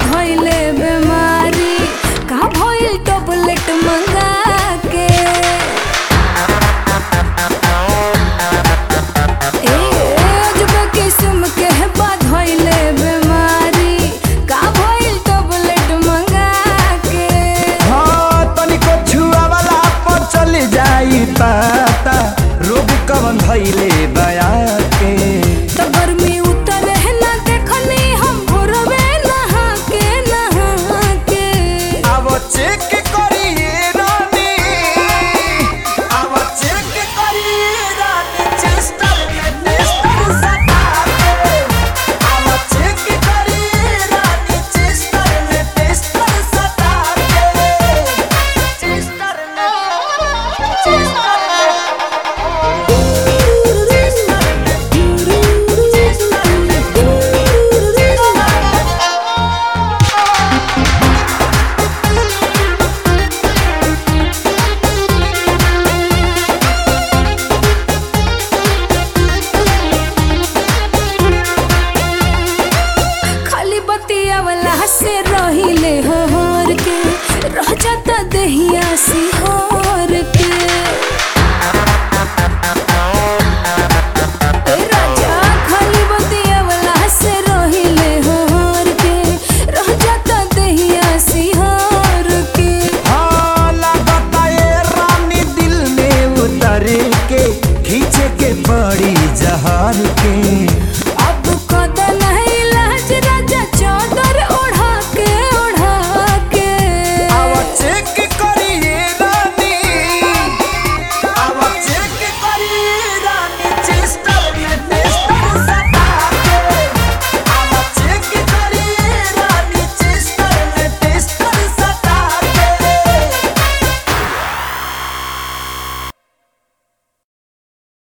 धइले बीमारी का भइल टैबलेट मंगा के ए अजब किस्म के बा धइले बीमारी का भइल टैबलेट मंगा के हाँ तनिको छुआ वाला पर चली जाई पाता रोग कवन धैले बया के तो गर्मी उतर है ना देखनी हम भोरवे नहा के नहा के अब चेक करिए रानी अब चेक करिए रानी चेस्टर में टेस्टर सटा के अब चेक करिए रानी चेस्टर में टेस्टर सटा के चेस्टर में चेस्टर में खाली बतिया वाला से रहिले हो हर के रह जाता दहिया सी हो